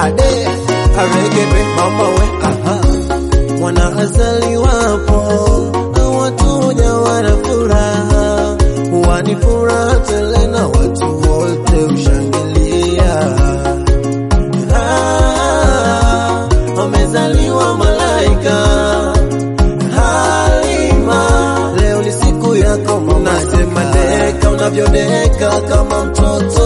ade aregebe mama we aha mwana azaliwapo watu woja wana furaha wani furaha tele na watu wote ushangilia Ah, amezaliwa malaika Halima, leo ni siku yako mama, nasema deka unavyodeka kama mtoto,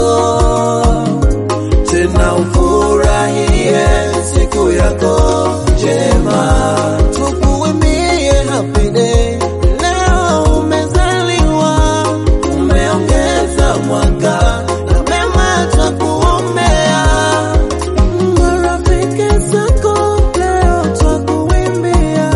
tena ufurahie siku yako njema, tukuimbie happy day. Leo umezaliwa, umeongeza mwaka na mema twakuombea marafiki zako leo twakuimbia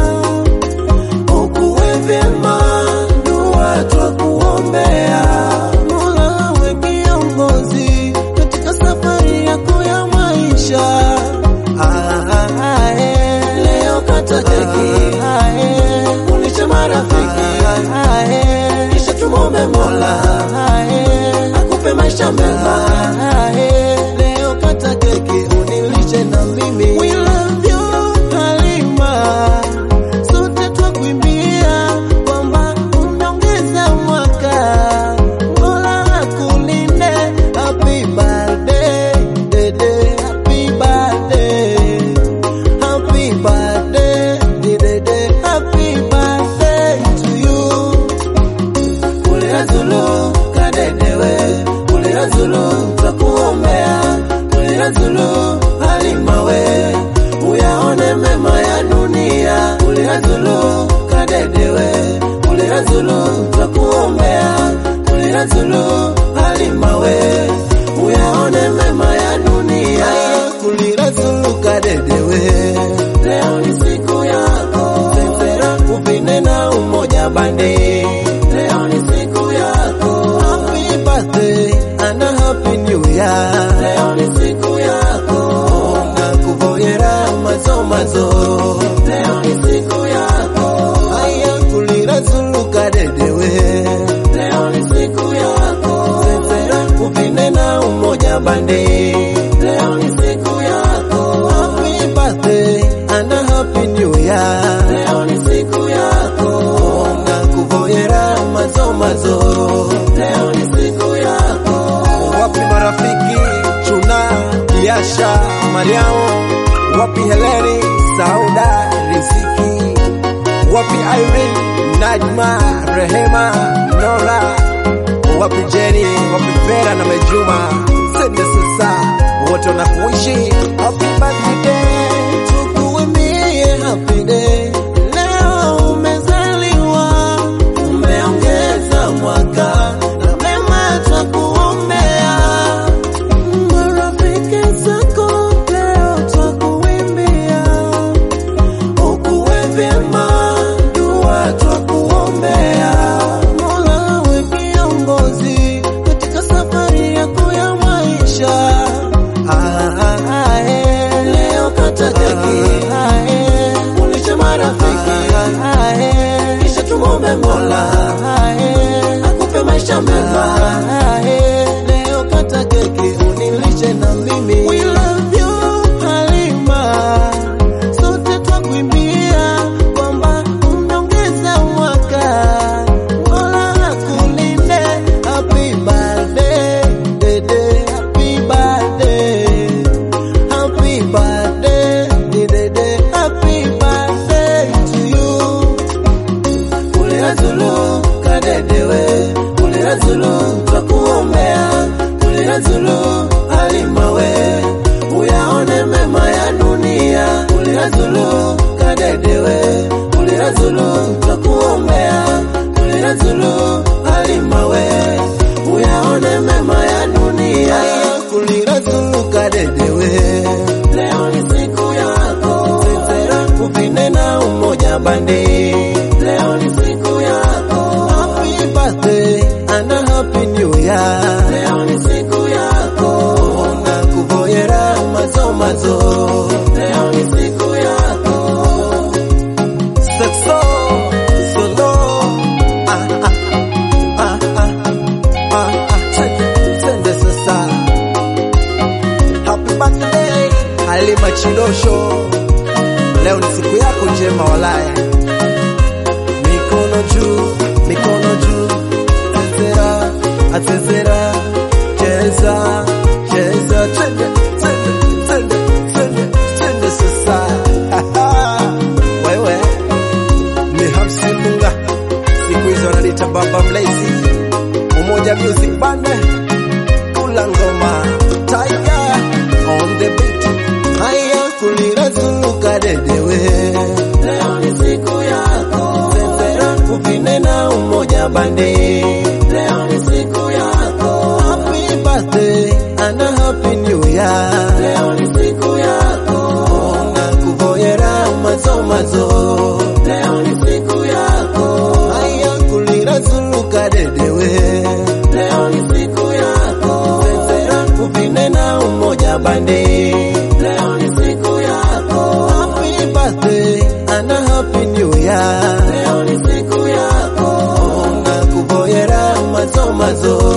ukuwe vyema, dua twakuombea. Mola awe kiongozi katika safari yako ya maisha. Ah, ah, ah, eh. Leo kata keki, ah, eh. ulishe marafiki, ah, eh. kisha tumwombe Mola ah, eh. akupe maisha mema. Ah, eh. Leo kata keki unilishe na mimi. We love you, Halima sote twakuimbia kwamba umeongeza mwaka, Mola akulinde. Happy birthday, dede, happy birthday, happy birthday, dede, happy birthday to you. Kulira Zulu kadedewe, kulira Zulu twakuombea, kulira Zulu Halima we, uyaone mema ya dunia. Kulira Zulu kadedewe, kulira Zulu twakuombea, kulira Zulu Halima we, uyaone mema ya dunia. Kulira Zulu kadedewe, leo ni siku yako, sesera upinde na umoja bande Leo ni siku yako. Happy birthday and a happy new year. Leo ni siku yako. Nakuvoyera mazo mazo. Leo ni siku yako. Aya kulira Zulu kadedewe. Leo ni siku yako. Sesera upinde na umoja bande. Leo ni siku yako. Happy birthday and a happy new year. Leo ni siku yako. Nakuvoyera mazo mazo. Leo ni siku yako. Wapi marafiki Chuna, Kiasha, Mariamo, wapi Heleni, Sauda, Riziki, wapi Irene, Najma, Rehema, Nora, wapi Jenny, wapi Vera na Mejuma, sende sasa wote wanakuishi happy birthday, tukuimbie happy day. Leo umezaliwa, umeongeza mwaka na mema twakuombea. Marafiki zako leo twakuimbia, ukuwe vyema, dua twakuombea. Mola awe kiongozi katika safari yako ya maisha. Ah, ah, ah, eh. Leo Chidosho, leo ni siku yako njema walaye. Mikono juu, mikono juu, chezera, achezera, cheza, cheza, twende, twende, twende, twende, twende sasa. Wewe ni Hamsi Munga, siku hizo wananiita baba mlezi, Umoja Music Band, kula ngoma, Tiger on the beat, haya kulira zuluka dedewe. Leo ni siku yako, chezera, upinde na Umoja Bandi. Leo ni siku yako, happy birthday and a happy new year. Leo ni siku yako, nakuvoyera mazo mazo. Leo ni siku yako, haya kulira zuluka dedewe. Leo ni siku yako, chezera, upinde na Umoja Bandi. Leo ni siku yako, happy birthday and a happy new year. Leo ni siku yako, nakuvoyera mazo mazo.